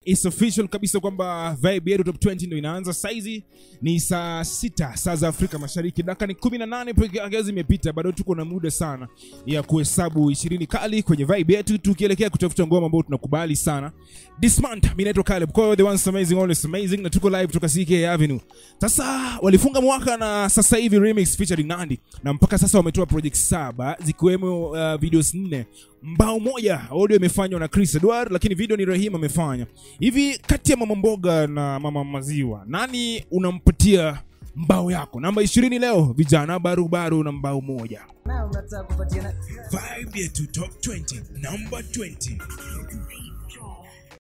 It's official kabisa kwamba vibe yetu top 20 ndio inaanza saizi. Ni saa sita saa za Afrika Mashariki, dakika ni 18 peke yake zimepita, bado tuko na muda sana ya kuhesabu 20 kali kwenye vibe yetu, tukielekea kutafuta ngoma ambayo tunakubali sana this month. Mimi naitwa Caleb Koyo, the one amazing always amazing, na tuko live kutoka CK Avenue. Sasa walifunga mwaka na sasa hivi remix featuring Nandi, na mpaka sasa wametoa project saba zikiwemo uh, videos nne mbao moja audio imefanywa na Chris Edward, lakini video ni Rahim amefanya. Hivi kati ya mama mboga na mama maziwa, nani unampatia mbao yako? Namba ishirini leo, vijana barubaru na mbao moja. na unataka kupatiana Vibe yetu top 20, number 20.